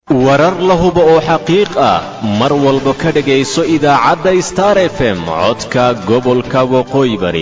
warar la hubo oo xaqiiq ah mar walba ka dhegayso idaacadda star f m codka gobolka waqooyi bari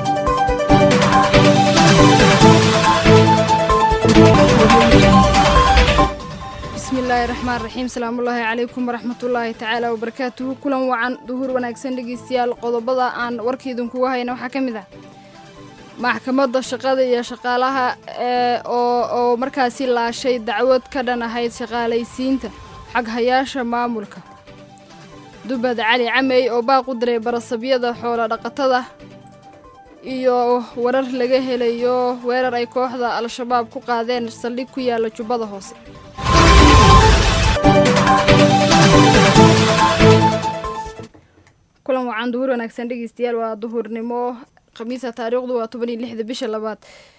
bismillaahi raxmaan raxiim salaamullaahi calaykum waraxmatullaahi tacaala wabarakaatuhu kulan wacan duhur wanaagsan dhegeystayaal qodobada aan warkiidinkuga hayna waxaa ka mid ah maxkamadda shaqada iyo shaqaalaha oo markaasi laashay dacwad ka dhan ahayd shaqaalaysiinta xaghayaasha maamulka dubad cali camey oo baaq u diray barasabyada xoolo dhaqatada iyo warar laga helayo weerar ay kooxda al-shabaab ku qaadeen saldhig ku yaala jubbada hoose kulan wacan duhur wanaagsan dhegeystayaal waa duhurnimo khamiisa taariikhdu waa toban iyo lixda bisha labaad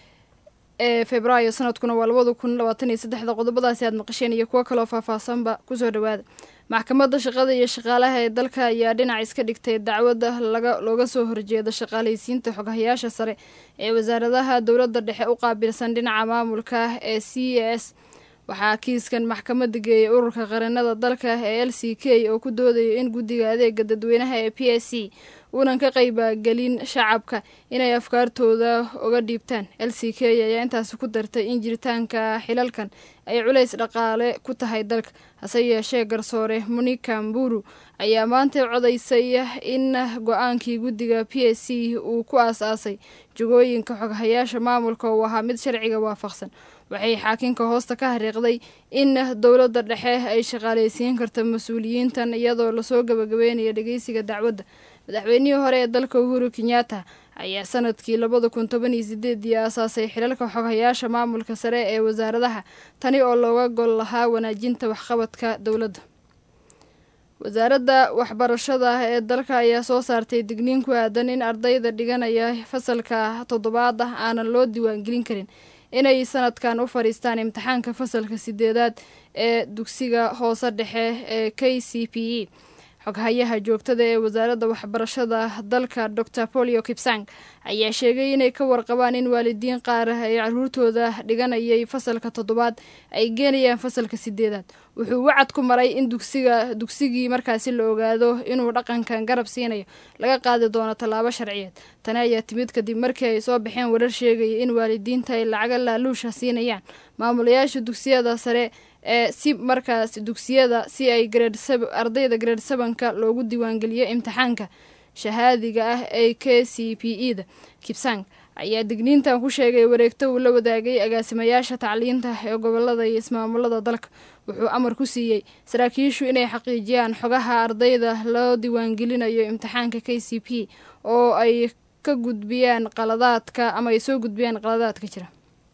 ee februaayo sanadkuna waa labada kun labaatan iyo saddexda qodobadaasi aad maqasheen iyo kuwo kaloo faahfaahsanba kusoo dhawaada maxkamadda shaqada iyo shaqaalaha ee dalka ayaa dhinac iska dhigtay dacwadda laga looga soo horjeeda shaqaalaysiinta xoghayaasha sare ee wasaaradaha dowladda dhexe u qaabilsan dhinaca maamulka ee c s waxaa kiiskan maxkamadda geeyay ururka qaranada dalka ee l c k oo ku doodaya in guddiga adeega dadweynaha ee p s c uunan ka qaybagelin shacabka inay afkaartooda uga dhiibtaan l c k ayaa intaasi ku dartay in jiritaanka xilalkan ay culays dhaqaale ku tahay dalka hase yeeshee garsoore monika mburu ayaa maanta codaysay in go-aankii guddiga p s c uu ku aas-aasay jagooyinka xoghayaasha maamulka uu ahaa mid sharciga waafaqsan waxay xaakinka hoosta ka hariiqday in dowladda dhexe ay shaqaalaysiin karta mas-uuliyiintan iyadoo lasoo gabagabeynaya dhegeysiga dacwadda madaxweynihii hore ee dalka uhuru kenyatta ayaa sanadkii labada kun toban iyo sideedii aasaasay xilalka xoghayaasha maamulka sare ee wasaaradaha tani oo looga gol lahaa wanaajinta waxqabadka dowladda wasaaradda waxbarashada ee dalka ayaa soo saartay digniin ku aadan in ardayda dhiganaya fasalka toddobaad ah aanan loo diiwaangelin karin inay sanadkan u fadhiistaan imtixaanka fasalka sideedaad ee dugsiga hoose dhexe ee k c p e xoghayaha joogtada ee wasaaradda waxbarashada dalka dor polio kipsang ayaa sheegay inay ka warqabaan in waalidiin qaar ay caruurtooda dhiganayay fasalka toddobaad ay geenayaan fasalka sideedaad wuxuu wacad ku maray in dugsiga dugsigii markaasi la ogaado inuu dhaqankan garab siinayo laga qaadi doono tallaabo sharciyeed tani ayaa timid kadib markii ay soo baxeen warar sheegaya in waalidiinta ay lacaga laaluusha siinayaan maamulayaasha dugsiyada sare ee si markaas dugsiyada si ay ardayda grade sebanka loogu diiwaangeliyo imtixaanka shahaadiga ah ee k c p e da kibsang ayaa digniintan ku sheegay wareegto uu la wadaagay agaasimayaasha tacliinta ee gobolada iyo ismaamulada dalka wuxuu amar ku siiyey saraakiishu inay xaqiijiyaan xogaha ardayda loo diiwaangelinayo imtixaanka k c p oo ay ka gudbiyaan qaladaadka ama ay soo gudbiyaan qaladaadka jira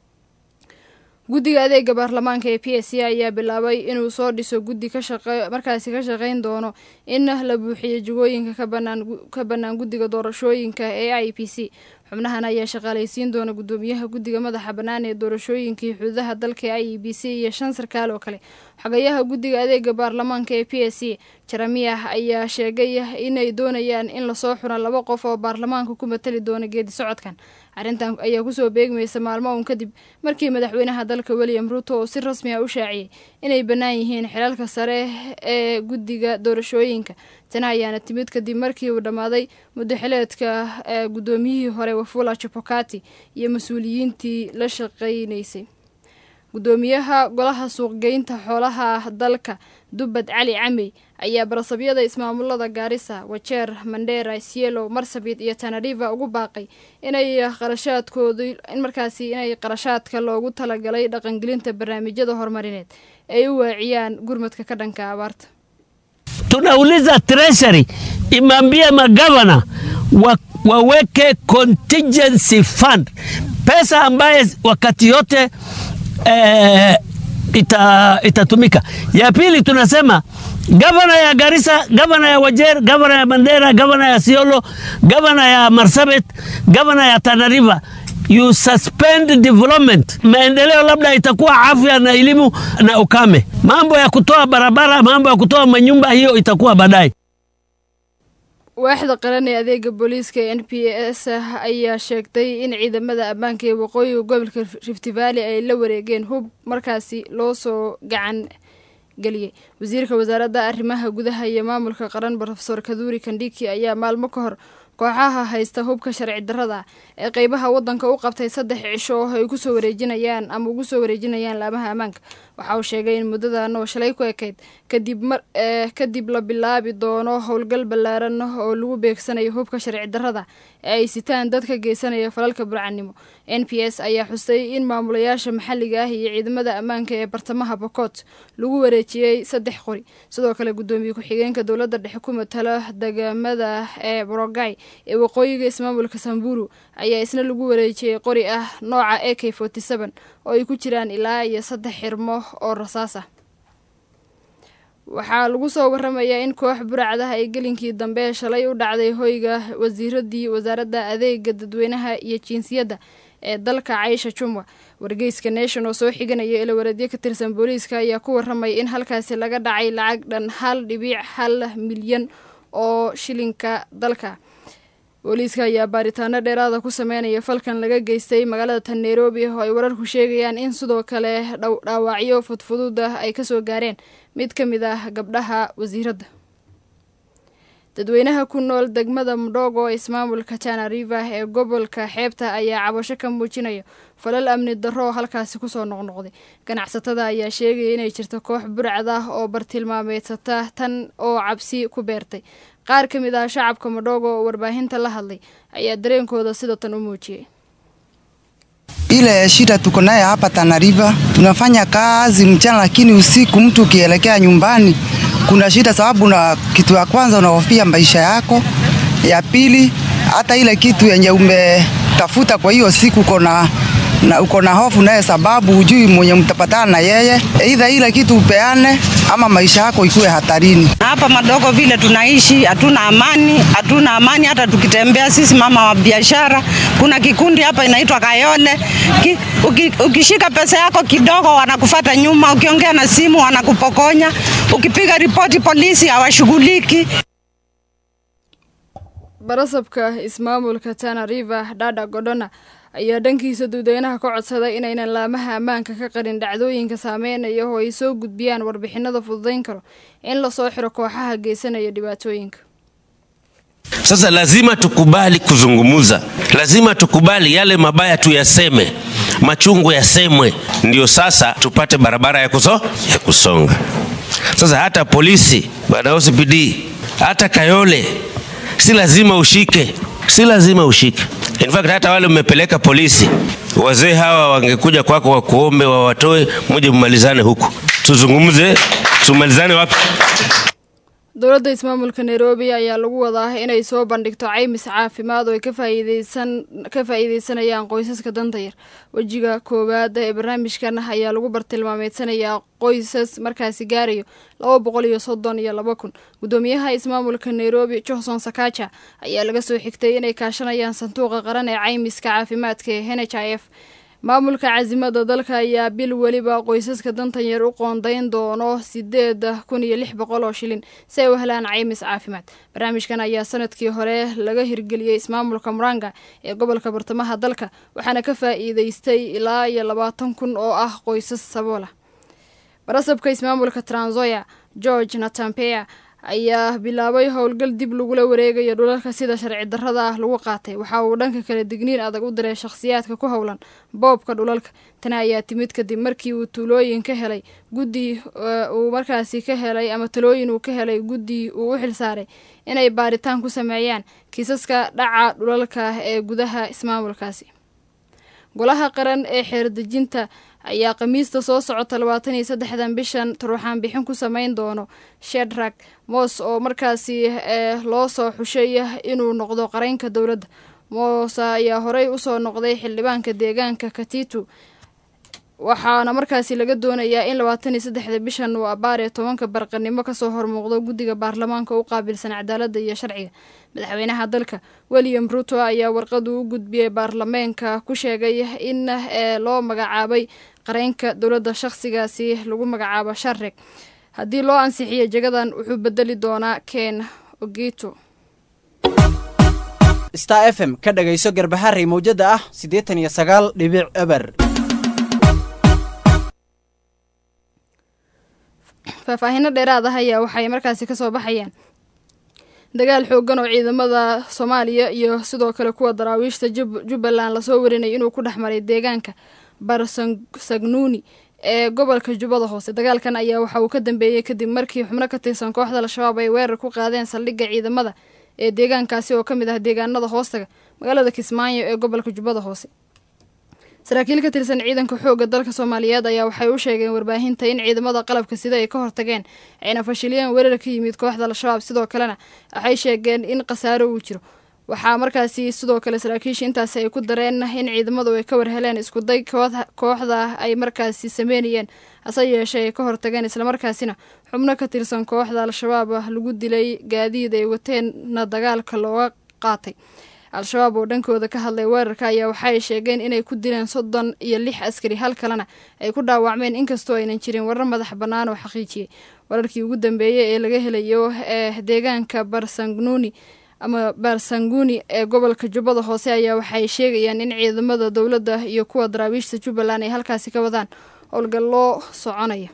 guddiga adeega baarlamaanka ee p s c ayaa bilaabay inuu soo dhiso guddi markaasi ka shaqeyn doono in la buuxiyo jagooyinka ka bannaan guddiga doorashooyinka ee i p c xubnahan ayaa shaqaalaysiin doona guddoomiyaha guddiga madaxa bannaan ee doorashooyinkii xuduudaha dalka e i b c iyo shan sarkaal oo kale xogayaha guddiga adeega baarlamaanka ee p s c jeremiyah ayaa sheegay inay doonayaan in lasoo xuro laba qof oo baarlamaanka ku matali doona geedi socodkan arrintan ayaa kusoo beegmaysa maalmo uun kadib markii madaxweynaha dalka william ruuto oo si rasmi ah u shaaciyey inay bannaan yihiin xilalka sare ee guddiga doorashooyinka tani ayaana timid kadib markii uu dhammaaday muddaxileedka guddoomiyihii hore wafula jabokati iyo mas-uuliyiintii la shaqaynaysay guddoomiyaha golaha suuqgeynta xoolaha dalka dubbad cali camey ayaa barasabyada ismaamulada gaarisa wajeer mandheera sielo marsabit iyo tanariva ugu baaqay inay qarashaadkooda in markaasi inay qarashaadka loogu talagalay dhaqangelinta barnaamijyada horumarineed ay u waaciyaan gurmadka ka dhanka abaarta tunauliza treasury imambie magavana wa, waweke contingency fund pesa ambaye wakati yote eh, ita, itatumika. Ya pili tunasema gavana ya Garissa, gavana ya Wajer, gavana ya Mandera, gavana ya Siolo, gavana ya Marsabit, gavana ya Tana River you suspend development. Maendeleo labda itakuwa afya na elimu na ukame. Mambo ya kutoa barabara, mambo ya kutoa manyumba, hiyo itakuwa baadaye. waaxda qaran ee adeega booliiska ee n p s ayaa sheegtay in ciidamada ammaanka ee waqooyiga gobolka rift valley ay la wareegeen hub markaasi loo soo gacan geliyey wasiirka wasaaradda arrimaha gudaha iyo maamulka qaran rofesor kaduuri kandhiki ayaa maalmo ka hor kooxaha haysta hubka sharci darrada ee qeybaha wadanka u qabtay saddex cisho oo ay kusoo wareejinayaan ama ugu soo wareejinayaan laamaha ammaanka waxa uu sheegay in muddadan oo shalay ku ekayd kadib mar kadib la bilaabi doono howlgal ballaaran oo lagu beegsanayo hubka sharci darrada ee ay sitaan dadka geysanaya falalka burcanimo n p s ayaa xustay in maamulayaasha maxalliga ah iyo ciidamada ammaanka ee bartamaha bokoot lagu wareejiyey saddex qori sidoo kale guddoomiye ku-xigeenka dowladda dhexe ku matala degamada ee borogay ee waqooyiga ismaamulka samburu ayaa isna lagu wareejiyey qori ah nooca a k forty seven oo ay ku jiraan ilaa iyo saddex xirmo oo rasaas ah waxaa lagu soo waramayaa in koox buracdaha ay gelinkii dambe shalay u dhacday hoyga wasiiradii wasaaradda adeega dadweynaha iyo jinsiyadda ee dalka caysha jumwa wargeyska nation oo soo xiganaya ilawareedyo ka tirsan booliiska ayaa ku waramaya in halkaasi laga dhacay lacag dhan hal dhibiic hal milyan oo shilinka dalka booliiska ayaa baaritaano dheeraada ku sameynaya falkan laga geystay magaalada tan nairobi oo ay wararku sheegayaan in sidoo kale dhaawacyo fudfudud ah ay kasoo gaareen mid ka mid ah gabdhaha wasiiradda dadweynaha ku nool degmada mudhogo ismaamulka tana river ee gobolka xeebta ayaa cabasho ka muujinaya falal amni darro oo halkaasi kusoo noqnoqday ganacsatada ayaa sheegaya inay jirto koox burcad ah oo bartilmaameedsata tan oo cabsi ku beertay qaar ka mid ah shacabka madhogo oo warbaahinta la hadlay ayaa dareenkooda sida tan u muujiyey Ile shida tuko naye hapa Tana River, tunafanya kazi mchana, lakini usiku mtu ukielekea nyumbani kuna shida, sababu na kitu ya kwanza unahofia maisha yako, ya pili hata ile kitu yenye umetafuta kwa hiyo siku uko na na uko na hofu naye, sababu hujui mwenye mtapatana na yeye, aidha ile kitu upeane ama maisha yako ikuwe hatarini. Hapa madogo vile tunaishi, hatuna amani, hatuna amani hata tukitembea sisi mama wa biashara. Kuna kikundi hapa inaitwa Kayole Ki, uki, ukishika pesa yako kidogo wanakufata nyuma, ukiongea na simu wanakupokonya, ukipiga ripoti polisi hawashughuliki. barasabka ismaamulka tana river dhadha godhona ayaa dhankiisa dadweynaha ka codsaday inaynan laamaha ammaanka ka qarin dhacdooyinka saameynaya oo ay soo gudbiyaan warbixinada fududayn karo in lasoo xiro kooxaha geysanaya dhibaatooyinka Sasa lazima tukubali kuzungumuza, lazima tukubali yale mabaya tuyaseme, machungu yasemwe, ndio sasa tupate barabara ya, kuso, ya kusonga. Sasa hata polisi bwana OCPD, hata Kayole, si lazima ushike, si lazima ushike. In fact hata wale mmepeleka polisi, wazee hawa wangekuja kwako wakuombe wawatoe, muje mmalizane huku, tuzungumze, tumalizane wapi? dowladda ismaamulka nairobi ayaa lagu wadaa inay soo bandhigto caymis caafimaad oo ay ka faa'iideysanayaan qoysaska danta yar wejiga koowaad ee barnaamijkan ayaa lagu bartilmaameedsanayaa qoysas markaasi gaarayo laba boqol iyo soddon iyo laba kun guddoomiyaha ismaamulka nairobi johnson sakaja ayaa laga soo xigtay inay kaashanayaan sanduuqa qaran ee caymiska caafimaadka ee n h i f maamulka casimada dalka ayaa bil weliba qoysaska dantan yar u qoondayn doono sideed kun iyo lix boqol oo shilin si ay u helaan caymis caafimaad barnaamijkan ayaa sanadkii hore laga hirgeliyey ismaamulka muranga ee gobolka bartamaha dalka waxaana ka faa'iideystay ilaa iyo labaatan kun oo ah qoysas saboola barasabka ismaamulka transoya george natampea ayaa bilaabay howlgal dib lagula wareegayo dhulalka sida sharci darrada ah lagu qaatay waxa uu dhanka kale digniin adag u diray shakhsiyaadka ku howlan boobka dhulalka tani ayaa timid kadib markii uu tuulooyin ka helay guddi uu markaasi ka helay ama talooyin uu ka helay guddi uu u xilsaaray inay baaritaan ku sameeyaan kiisaska dhaca dhulalka ee gudaha ismaamulkaasi golaha qaran ee xeerdejinta ayaa khamiista soo socota labaatan iyo saddexdan bishan taruuxaan bixin ku sameyn doono shedrag moos oo markaasi loo soo xushay inuu noqdo qareynka dowladda moose ayaa horey usoo noqday xildhibaanka deegaanka katitu waxaana markaasi laga doonayaa in labaatan iyo saddexda bishan uu abaar ee tobanka barqanimo kasoo hormuuqdo guddiga baarlamaanka u qaabilsan cadaaladda iyo sharciga madaxweynaha dalka william ruto ayaa warqadu u gudbiyey baarlameenka ku sheegay in loo magacaabay qareynka dowladda shaqsigaasi lagu magacaabo sharreg haddii loo ansixiyo jagadan wuxuu bedeli doonaa ken ogito star f m ka dhagayso garbaharey mawjada ah siddeetan iyo sagaal dhibic eber faahfaahino dheeraad ah ayaa waxay markaasi kasoo baxayaan dagaal xoogan oo ciidamada soomaaliya iyo sidoo kale kuwa daraawiishta jubbaland lasoo warinay inuu ku dhex maray deegaanka barsagnuuni ee gobolka jubbada hoose dagaalkan ayaa waxa uu ka dambeeyey kadib markii xubno ka tirsan kooxda al-shabaab ay weerar ku qaadeen saldhigga ciidamada ee deegaankaasi oo ka mid ah deegaanada hoostaga magaalada kismaayo ee gobolka jubbada hoose saraakiil ka tirsan ciidanka xoogga dalka soomaaliyeed ayaa waxay u sheegeen warbaahinta in ciidamada qalabka sida ay ka hortageen ayna fashiliyeen weerar ka yimid kooxda al-shabaab sidoo kalena waxay sheegeen in khasaaro uu jiro waxaa markaasi sidoo kale saraakiisha intaasi ay ku dareen in ciidamadu ay ka warheleen iskuday kooxda ay markaasi sameynayeen hase yeeshee ay ka hortageen islamarkaasina xubno ka tirsan kooxda al-shabaab lagu dilay gaadiid ay wateenna dagaalka looga qaatay al-shabaab oo dhankooda ka hadlay weerarka ayaa waxaay sheegeen inay ku dileen soddon iyo lix askari hal kalena ay ku dhaawacmeen inkastoo aynan jirin warar madax bannaan oo xaqiijiyey wararkii ugu dambeeyey ee laga helayo ee deegaanka barsangnuuni ama barsanguni ee gobolka jubbada hoose ayaa waxay sheegayaan in ciidamada dowladda iyo kuwa daraawiishta jubbaland ay halkaasi ka wadaan howlgalloo soconaya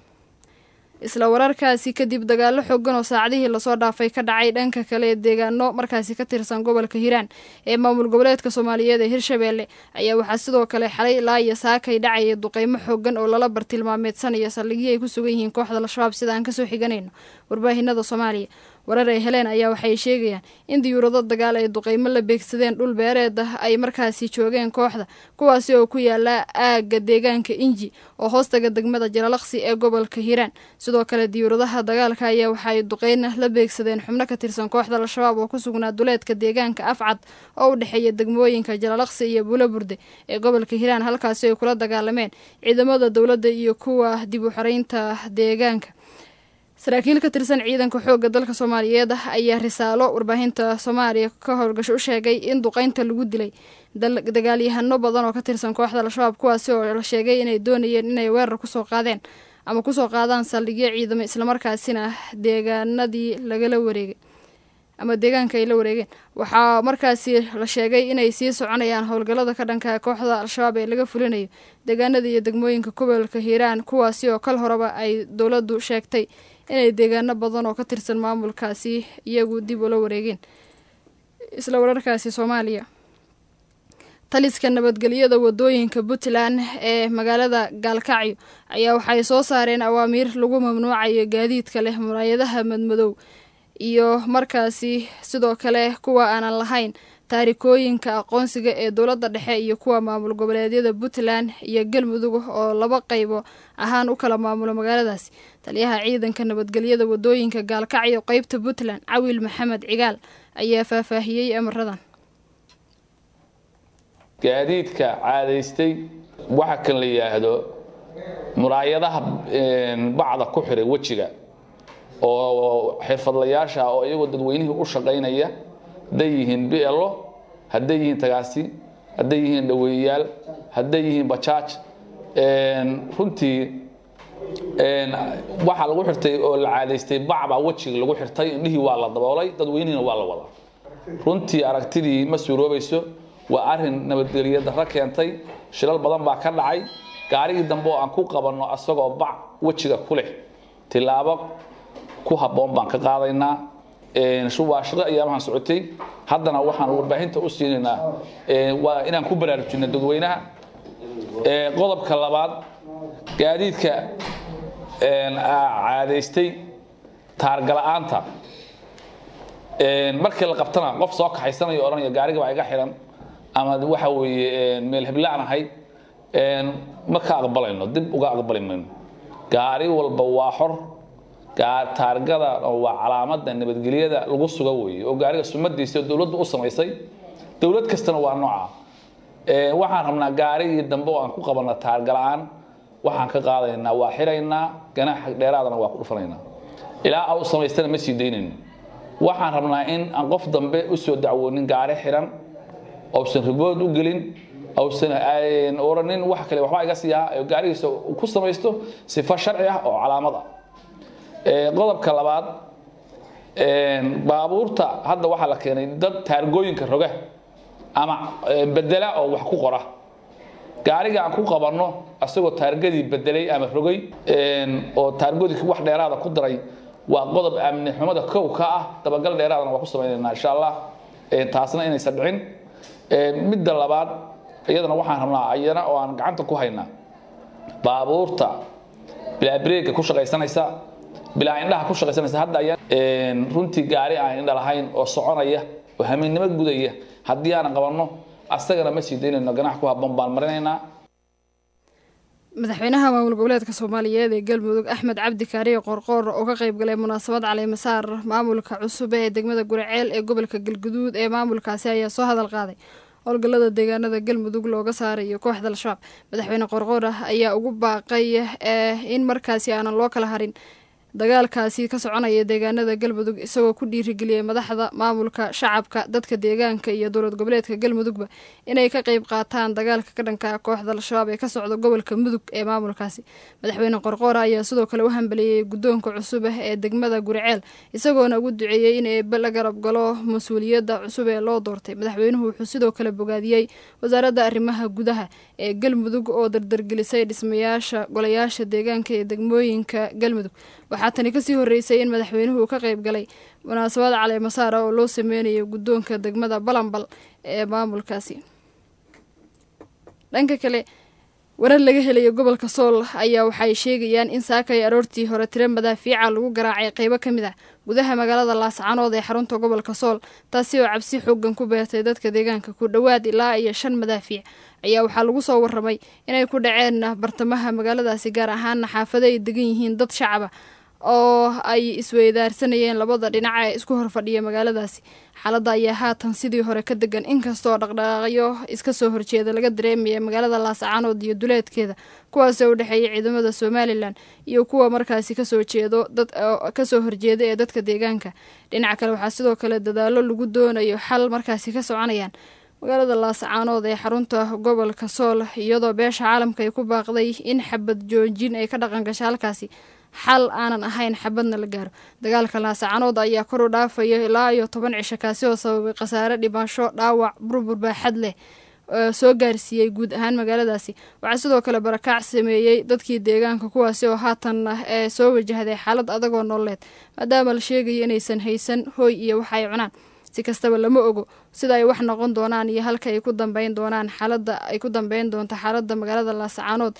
isla wararkaasi kadib dagaalo xoogan oo saacadihii lasoo dhaafay ka dhacay dhanka kale ee deegaano markaasi ka tirsan gobolka hiiraan ee maamul goboleedka soomaaliyeed ee hirshabeelle ayaa waxaa sidoo kale xalay ilaa iyo saakay dhacaya duqeymo xoogan oo lala bartilmaameedsanaya saldhigii ay ku sugan yihiin kooxda al-shabaab sida aan kasoo xiganayno warbaahinada soomaaliya warar ay heleen ayaa waxay sheegayaan in diyuurado dagaal ay duqeymo la beegsadeen dhul beereed ah ay markaasi joogeen kooxda kuwaasi oo ku yaala aagga deegaanka inji oo hoostaga degmada jalalaqsi ee gobolka hiiraan sidoo kale diyuuradaha dagaalka ayaa waxaay duqeyn la beegsadeen xubno ka tirsan kooxda al-shabaab oo ku sugnaa duleedka deegaanka afcad oo u dhexeeya degmooyinka jalalaqsi iyo bulo burde ee gobolka hiiraan halkaasi ay kula dagaalameen ciidamada dowladda iyo kuwa dib u xoreynta deegaanka saraakiil ka tirsan ciidanka xoogga dalka soomaaliyeed ah ayaa risaalo warbaahinta soomaaliya ka howlgasho u sheegay in duqeynta lagu dilay dagaalyahano badan oo ka tirsan kooxda al-shabaab kuwaasi oo la sheegay inay doonayeen inay weerar kusoo qaadeen ama kusoo qaadaan saldhigyo ciidamo islamarkaasina deegaanadii lagala wareegay ama deegaanka ay la wareegeen waxaa markaasi la sheegay inay sii soconayaan howlgallada ka dhanka kooxda al-shabaab ee laga fulinayo deegaanada iyo degmooyinka gobolka hiiraan kuwaasi oo kal horeba ay dowladdu sheegtay inay deegaano badan oo ka tirsan maamulkaasi iyagu dib ula wareegeen isla wararkaasi soomaaliya taliska nabadgelyada wadooyinka puntland ee magaalada gaalkacyo ayaa waxay soo saareen awaamiir lagu mamnuucayo gaadiidka leh muraayadaha madmadow iyo markaasi sidoo kale kuwa aanan lahayn taarikooyinka aqoonsiga ee dowladda dhexe iyo kuwa maamul goboleedyada puntland iyo galmudug oo laba qaybo ahaan u kala maamulo magaaladaasi taliyaha ciidanka nabadgelyada wadooyinka gaalkacyo qeybta puntland cawil maxamed cigaal ayaa faahfaahiyey amaradan gaadiidka caadaystay waxa kan la yidhaahdo muraayadaha bacda ku xiray wejiga oo xirfadlayaasha oo iyagoo dadweynihii u shaqaynaya hadday yihiin blo hadday yihiin tagaasi hadday yihiin dhaweeyayaal hadday yihiin bajaaj runtii waxaa lagu xirtay oo la caadaystay bacbaa wejiga lagu xirtay indhihii waa la daboolay dadweynihiina waa la wadaa runtii aragtidii ma suuroobayso waa arin nabadgelyo darro keentay shilal badan baa ka dhacay gaarigii dambe oo aan ku qabanno asagoo bac wejiga ku leh tilaabo ku habboon baan ka qaadaynaa waa shaqo ayaamahan socotay haddana waxaan warbaahinta u siinaynaa waa inaan ku baraarujino dadweynaha qodobka labaad gaadiidka caadaystay taargala'aanta markii la qabtana qof soo kaxaysanayo odhanaya gaariga baa iga xiran ama waxa weeye meel heblaan ahay ma ka aqbalayno dib uga aqbali mayno gaari walba waa xor taargada waa calaamada nabadgelyada lagu suga weeye oo gaariga sumadiisa dowladdu u samaysay dowlad kastana waa nooca waxaan rabnaa gaarigii dambe oo aan ku qabanna taargala'aan waxaan ka qaadaynaa waa xiraynaa ganaaxa dheeraadana waa ku dhufanaynaa ilaa au samaystana ma sii daynayno waxaan rabnaa in aan qof dambe usoo dacwoonin gaari xiran ausan ribood u gelin ausan oranin wax kale waxbaa iga siiyaa gaarigiisa ku samaysto sifo sharci ah oo calaamad ah qodobka labaad baabuurta hadda waxaa la keenay dad taargooyinka roga ama bedela oo wax ku qora gaariga aan ku qabanno asagoo taargadii bedelay ama rogay oo taargadii wax dheeraada ku daray waa qodob amni xumada kow ka ah dabagal dheeraadana waa ku samaynaynaa insha allah taasna inaysan dhicin midda labaad iyadana waxaan rabnaa ayana oo aan gacanta ku haynaa baabuurta bilaa breega ku shaqaysanaysa bilaa indhaha ku shaqaysanaysa hadda ayaa runtii gaari aan indha lahayn oo soconaya oo hamiinnimo gudaya haddii aanan qabanno asagana ma sii daynayno ganax ku habboon baan marinaynaa madaxweynaha maamul goboleedka soomaaliyeed ee galmudug axmed cabdi kaariye qorqoor oo ka qayb galay munaasabad caleemasaar maamulka cusub ee degmada guriceel ee gobolka galguduud ee maamulkaasi ayaa soo hadal qaaday howlgallada deegaanada galmudug looga saarayo kooxda al-shabaab madaxweyne qorqoor ah ayaa ugu baaqay in markaasi aanan loo kala harin dagaalkaasi ka soconaya deegaanada galmudug isagoo ku dhiirigeliyay madaxda maamulka shacabka dadka deegaanka iyo dowlad goboleedka galmudugba inay ka qeyb qaataan dagaalka ka dhanka kooxda al-shabaab ee ka socda gobolka mudug ee maamulkaasi madaxweyne qorqoora ayaa sidoo kale u hambeliyey guddoonka cusub ah ee degmada guriceel isagoona ugu duceeyey in eebe la garab galo mas-uuliyadda cusub ee loo doortay madaxweynuhu wuxuu sidoo kale bogaadiyey wasaaradda arrimaha gudaha ee galmudug oo dardargelisay dhismayaasha golayaasha deegaanka ee degmooyinka galmudug waxaa tani kasii horeysay in madaxweynuhu ka qayb galay munaasabad caleemasaara oo loo sameynayo guddoonka degmada balambal ee maamulkaasi dhanka kale warar laga helayo gobolka sool ayaa waxay sheegayaan in saakay aroortii hore tiro madaafiica lagu garaacay qeybo ka mid ah gudaha magaalada laascanood ee xarunta gobolka sool taasi oo cabsi xoogan ku beertay dadka deegaanka ku dhowaad ilaa iyo shan madaafiic ayaa waxaa lagu soo waramay inay ku dhaceen bartamaha magaaladaasi gaar ahaana xaafado ay degan yihiin dad shacaba oo ay isweydaarsanayeen labada dhinac ee isku horfadhiya magaaladaasi xaaladda ayaa haatan sidii hore ka degan inkastoo dhaqdhaqaaqyo iska soo horjeeda laga dareemaya magaalada laascaanood iyo duleedkeeda kuwaasoo u dhexeeya ciidamada somalilan iyo kuwa markaasi kasoo jeedo dad kasoo horjeeda ee dadka deegaanka dhinaca kale waxaa sidoo kale dadaalo lagu doonayo xal markaasi ka soconayaan magaalada laascaanood ee xarunta gobolka sool iyadoo beesha caalamka ay ku baaqday in xabad joojin ay ka dhaqan gasha halkaasi xal aanan ahayn xabadna la gaaro dagaalka laasacanood ayaa kor u dhaafaya ilaa iyo toban cisho kaasi oo sababay khasaare dhimasho dhaawac burbur baaxad leh soo gaarsiiyey guud ahaan magaaladaasi waxaa sidoo kale barakaac sameeyey dadkii deegaanka kuwaasi oo haatan ee soo wajahday xaalad adagoo nololeed maadaama la sheegayo inaysan haysan hooy iyo wax ay cunaan si kastaba lama ogo sida ay wax noqon doonaan iyo halka ay ku dambeyn doonaan xaalada ay ku dambeyn doonto xaalada magaalada laascaanood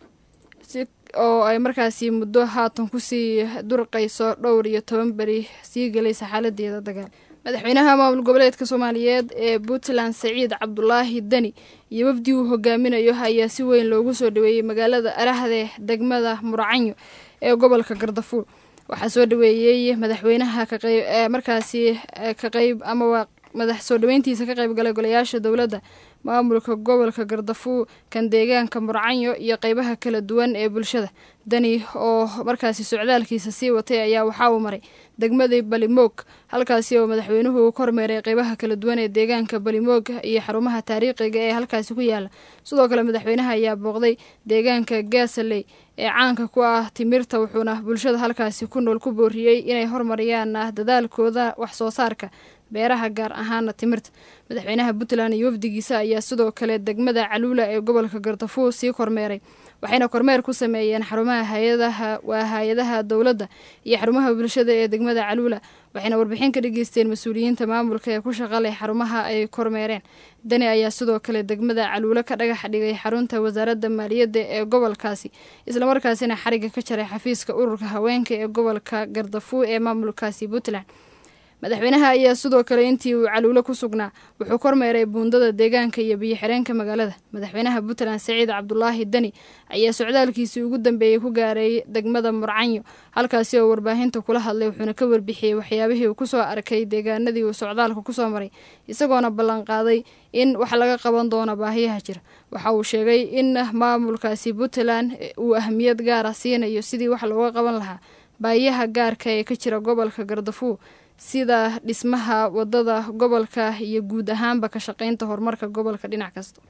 oo ay markaasi muddo haatan kusii durqayso dhowr iyo toban beri sii galaysa xaaladeeda dagaal madaxweynaha maamul goboleedka soomaaliyeed ee puntland saciid cabdulaahi deni iyo wafdi uu hogaaminayo ayaa si weyn loogu soo dhaweeyey magaalada arahde degmada muracanyo ee gobolka gardafuul waxaa soo dhaweeyey madaxweynaha markaasi ka qeyb amaba madax soo dhaweyntiisa ka qeyb galay golayaasha dowladda maamulka gobolka gardafuul kan deegaanka murcanyo iyo qeybaha kala duwan ee bulshada dani oo markaasi socdaalkiisa sii watay ayaa waxaa uu maray degmadii balimoog halkaasi oo madaxweynuhu kormeeray qeybaha kala duwan ee deegaanka balimoog iyo xarumaha taariikhiga ee halkaasi ku yaala sidoo kale madaxweynaha ayaa booqday deegaanka gaasaley ee caanka ku ah timirta wuxuuna bulshada halkaasi ku nool ku booriyey inay hormariyaan dadaalkooda wax soo saarka beeraha gaar ahaana timirta madaxweynaha puntland iyo wafdigiisa ayaa sidoo kale degmada caluula ee gobolka gardafuul sii kormeeray waxayna kormeer ku sameeyeen xarumaha hay-adaha waa hay-adaha dowladda iyo xarumaha bulshada ee degmada caluula waxayna warbixin ka dhageysteen mas-uuliyiinta maamulka ee ku shaqaleh xarumaha ay kormeereen dani ayaa sidoo kale degmada caluulo ka dhagax dhigay xarunta wasaaradda maaliyadda ee gobolkaasi islamarkaasina xariga ka jaray xafiiska ururka haweenka ee gobolka gardafuul ee maamulkaasi puntland madaxweynaha ayaa sidoo kale intii uu caluulo ku sugnaa wuxuu kormeeray buundada deegaanka iyo biyo-xireenka magaalada madaxweynaha puntland saciid cabdulaahi deni ayaa socdaalkiisii ugu dambeeyey ku gaaray degmada murcanyo halkaasi oo warbaahinta kula hadlay wuxuuna ka warbixiyey waxyaabihii uu kusoo arkay deegaanadii uu socdaalka kusoo maray isagoona ballanqaaday in wax laga qaban doono baahiyaha jira waxa uu sheegay in maamulkaasi puntland uu ahmiyad gaara siinayo sidii wax looga qaban lahaa baahiyaha gaarka ee ka jira gobolka gardafuul sida dhismaha wadada gobolka iyo guud ahaanba ka shaqeynta horumarka gobolka dhinac kasta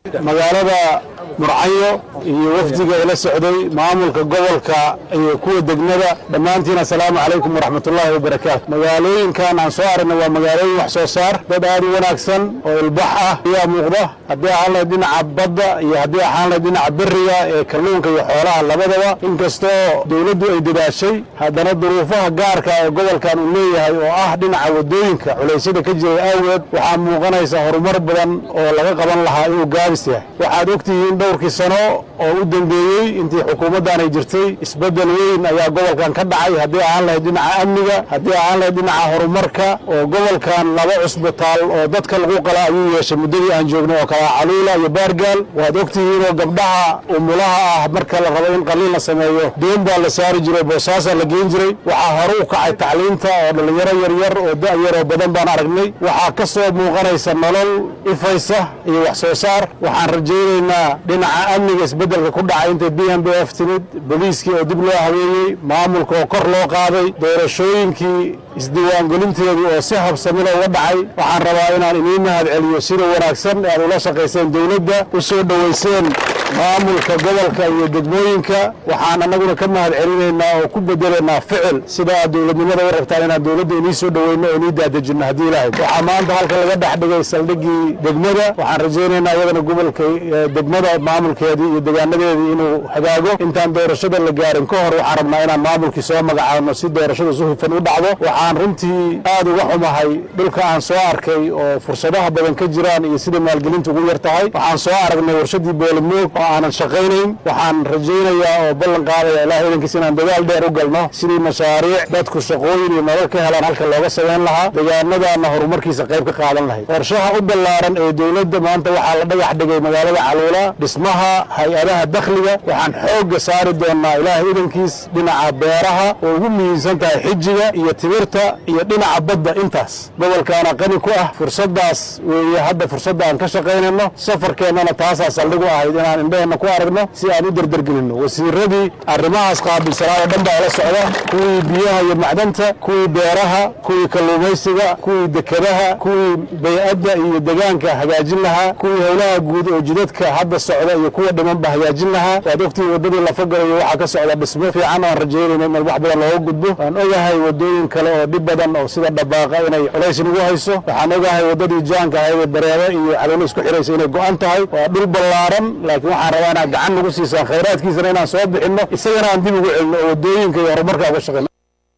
magaalada murcayo iyo wafdiga ila socday maamulka gobolka iyo kuwa degmada dhammaantiin assalaamu calaykum waraxmatullaahi wabarakaatu magaalooyinkan aan soo aragnay waa magaalooyin wax soo saar dad aad u wanaagsan oo ilbax ah ayaa muuqda haddii ahaan lahayd dhinaca badda iyo haddii ahaan lahayd dhinaca beriga ee kalluunka iyo xoolaha labadaba inkastoo dowladdu ay dadaashay haddana duruufaha gaarka ee gobolkan uu leeyahay oo ah dhinaca wadooyinka culaysyada ka jiray awgeed waxaa muuqanaysa horumar badan oo laga qaban lahaa inuu gaabis yahay waxaad ogtihiin dhowrkii sano oo u dambeeyey intii xukuumaddan ay jirtay isbeddel weyn ayaa gobolkan ka dhacay haddii ahaan lahayd dhinaca amniga haddii ahaan lahayd dhinaca horumarka oo gobolkan laba cusbitaal oo dadka lagu qala ayuu yeeshay muddadii aan joognay oo kala caluula iyo baargaal waad ogtihiin oo gabdhaha umulaha ah marka la rabo in qaliin la sameeyo doon baa la saari jiray boosaasaa la geen jiray waxaa hore u kacay tacliinta oo dhallinyaro yaryar oo da'yar oo badan baan aragnay waxaa ka soo muuqanaysa nolol ifaysa iyo wax soo saar waxaan rajaynaynaa dhinaca amniga isbeddelka ku dhacay intay b m b f timid booliiskii oo dib loo habeeyey maamulka oo kor loo qaaday doorashooyinkii isdiiwaangelinteedii oo si habsamila uga dhacay waxaan rabaa inaan idiin mahad celiyo sida wanaagsan ee aad ula shaqayseen dowladda u soo dhowayseen maamulka gobolka iyo degmooyinka waxaan annaguna ka mahad celinaynaa oo ku bedelaynaa ficil sida aad dowladnimada u rabtaan inaan dowladda inii soo dhoweyno oo inii daadejinno haddii ilaahay waxaa maanta halka laga dhex dhigay saldhiggii degmada waxaan rajaynaynaa iyadana gobolka degmada maamulkeedii iyo degaanadeedii inuu hagaago intaan doorashada la gaarin ka hor waxaan rabnaa inaan maamulkii soo magacaabno si doorashada si hufan u dhacdo waxaan runtii aad uga xumahay dhulka aan soo arkay oo fursadaha badan ka jiraan iyo sida maalgelinta ugu yar tahay waxaan soo aragnay warshadii boolimoog oo aanan shaqaynayn waxaan rajaynayaa oo ballan qaadaya ilaah idankiis inaan dadaal dheer u galno sidii mashaariic dadku shaqooyin iyo nolol ka helaan halka looga samayn lahaa deegaanadaana horumarkiisa qayb ka qaadan lahayd qorshaha u ballaaran ee dowladda maanta waxaa la dhagax dhigay magaalada caluula dhismaha hay-adaha dakhliga waxaan xoogga saari doonnaa ilaahay idankiis dhinaca beeraha oo ugu muhiimsan tahay xijiga iyo timirta iyo dhinaca badda intaas gobolkaana qani ku ah fursaddaas weeye hadda fursadda aan ka shaqaynayno safarkeennana taasaa saldhig u ahayd inaan indhaheenna ku aragno si aan u derdergelinno wasiiradii arrimahaas qaabilsanaa oo dhan baa ila socda kuwii biyaha iyo macdanta kuwii beeraha kuwii kalluumaysiga kuwii dekedaha kuwii bay-adda iyo degaanka hagaajin lahaa kuwii howlaha guud oo jidadka hadda socda iyo kuwa dhimanba hagaajin lahaa waad ogtihiin waddadii lafagalayo waxaa ka socda dhismo fiican oan rajaynayno in wax badan looga gudbo waan ogahay waddooyin kale oo dhib badan oo sida dhabaaqa inay culays nagu hayso waxaan ogahay waddadii jaanka ahayd ee bareebo iyo caluulo isku xidhaysa inay go'an tahay waa dhul ballaaran laakiin waxaan rabaa inaad gacan nagu siisaan khayraadkiisana inaan soo bixinno isagana aan dib ugu celino oo waddooyinka iyo horumarka uga shaqayno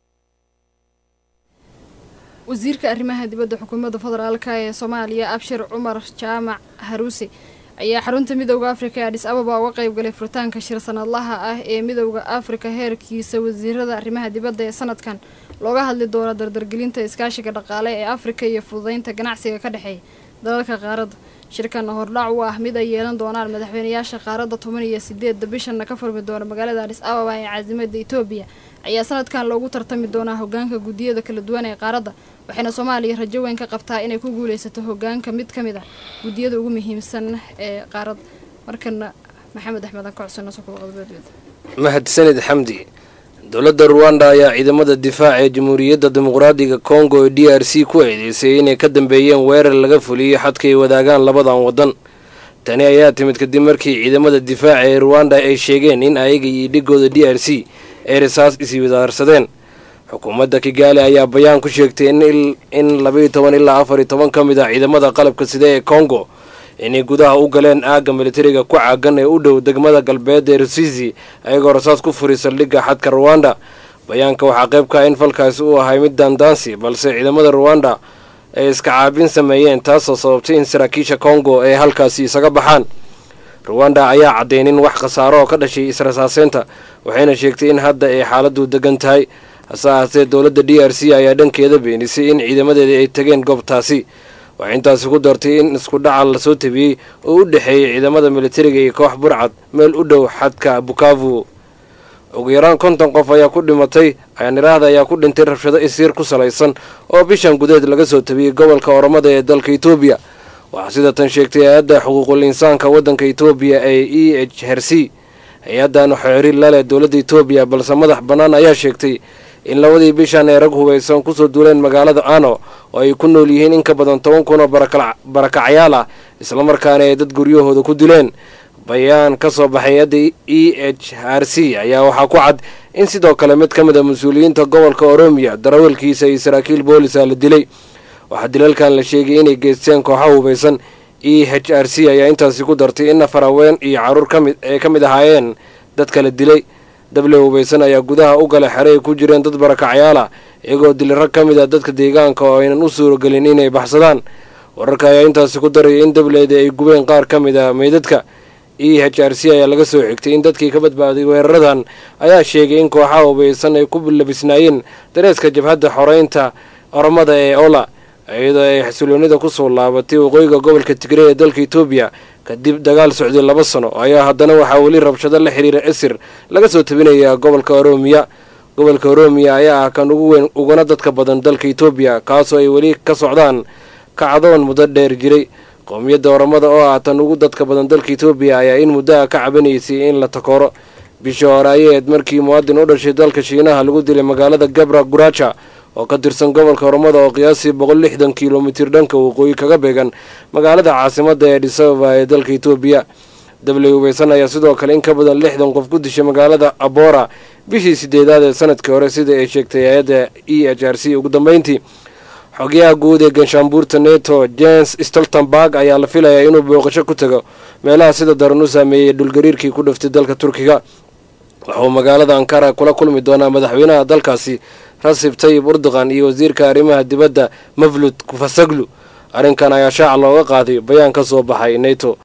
wasiirka arrimaha dibadda xukuumadda federaalka ee soomaaliya abshir cumar jaamac haruuse ayaa xarunta midowda afrika ee adhis ababa uga qayb galay furitaanka shir sanadlaha ah ee midowda afrika heerkiisa wasiirada arrimaha dibadda ee sanadkan looga hadli doono dardargelinta iskaashiga dhaqaale ee afrika iyo fududeynta ganacsiga ka dhexeeya dalalka qaaradda shirkan hordhac u ah mid ay yeelan doonaan madaxweynayaasha qaaradda toban iyo sideedda bishanna ka furmi doona magaalada adhis ababa ee caasimada etoobiya ayaa sanadkan loogu tartami doonaa hogaanka guddiyada kala duwan ee qaaradda waxayna soomaaliya rajo weyn ka qabtaa inay ku guuleysato hogaanka mid ka mid ah guddiyada ugu muhiimsan ee qaaradda markana maxamed axmed aan ka codsano sokuqodbeed mahadsanid xamdi dowladda ruwanda ayaa ciidamada difaaca ee jamhuuriyadda dimuqraadiga kongo ee d r c ku eedeysay inay ka dambeeyeen weerar laga fuliyey xadka ay wadaagaan labadan waddan tani ayaa timid kadib markii ciidamada difaaca ee ruwanda ay sheegeen in ayaga iyo dhigooda d r c ay rasaas iswadaarsadeen xukuumadda kigaali ayaa bayaan ku sheegtay in labaiyo toban ilaa afar iyo toban ka mid ah ciidamada qalabka sida ee kongo inay gudaha u galeen aagga militariga ku caagan ee u dhow degmada galbeed ee rusizi ayagoo rasaas ku furay saldhigga xadka ruwanda bayaanka waxaa qayb ka ah in falkaasi uu ahay mid daandaansi balse ciidamada ruwanda ay iska caabin sameeyeen taasoo sababtay in saraakiisha kongo ay halkaasi isaga baxaan ruwanda ayaa caddeynin wax khasaaro oo ka dhashay israsaaseynta waxayna sheegtay in hadda ay xaaladdu degan tahay hase ahaatee dowladda d r c ayaa dhankeeda beenisay in ciidamadeeda ay tageen goobtaasi waxay intaasi ku dartay in isku dhaca lasoo tabiyey oo u dhexeeyay ciidamada militariga iyo koox burcad meel u dhow xadka bukavu ugu yaraan konton qof ayaa ku dhimatay ayaaniraahda ayaa ku dhintay rabshado isiir ku salaysan oo bishan gudeed laga soo tabiyey gobolka oromada ee dalka etoobiya waxaa sida tan sheegtay hay-adda xuquuqul insaanka waddanka etoobiya ee e h her c hay-addan xiriir laleh dowladda etoobiya balse madax bannaan ayaa sheegtay in labadii bishan ee rag hubaysan kusoo duuleen magaalada ano oo ay ku nool yihiin in ka badan toban kun oo barakacyaal ah islamarkaana ay dad guryahooda ku dileen bayaan ka soo baxay hay-adda e h r c ayaa waxaa ku cad in sidoo kale mid ka mid a mas-uuliyiinta gobolka oroomiya darawalkiisa iyo saraakiil boolisa la dilay waxaa dilalkan la sheegay inay geysteen kooxa hubaysan e h r c ayaa intaasi ku dartay in nafar haween iyo caruur kamid ay ka mid ahaayeen dadka la dilay dable hubaysan ayaa gudaha u gala xere ay ku jireen dad barakacyaala iyagoo dili rag ka mid ah dadka deegaanka oo aynan u suuragelin inay baxsadaan wararka ayaa intaasi ku daraya in dableeda ay gubeen qaar ka mid a meydadka e h r c ayaa laga soo xigtay in dadkii ka badbaaday weeraradan ayaa sheegay in kooxaha hubaysan ay ku labisnaayeen dareeska jabhadda xoreynta oromada ee ola iyadoo ay xasiloonida kusoo laabatay waqooyiga gobolka tigray ee dalka etoobiya kadib dagaal socday laba sano ayaa haddana waxaa weli rabshado la xiriira esir laga soo tabinayaa gobolka oroomiya gobolka oroomiya ayaa ah kan ugu weyn uguna dadka badan dalka etoobiya kaasoo ay weli ka socdaan kacdoon muddo dheer jiray qowmiyadda oromada oo ah tan ugu dadka badan dalka etoobiya ayaa in muddaha ka cabanaysay in la takooro bishii hore ayaeed markii muwaadin u dhashay dalka shiinaha lagu dilay magaalada gabra guraja oo ka tirsan gobolka oromada oo qiyaasii boqol lixdan kilomitir dhanka waqooyi kaga beegan magaalada caasimadda ee dhisababa ee dalka etoobiya dabley hubaysan ayaa sidoo kale in ka badan lixdan qof ku dishay magaalada abora bishii sideedaad ee sanadkii hore sida ay sheegtay hay-adda e h r c ugu dambeyntii xogayaha guud ee ganshaanbuurta neto james stoltenberg ayaa la filayaa inuu booqasho ku tago meelaha sida daran u saameeyey dhulgariirkii ku dhaftay dalka turkiga waxauu magaalada ankara kula kulmi doonaa madaxweynaha dalkaasi rasib tayib urduqan iyo wasiirka arrimaha dibadda mavlud kufasaglu arrinkan ayaa shaaca looga qaaday bayaan ka soo baxay neto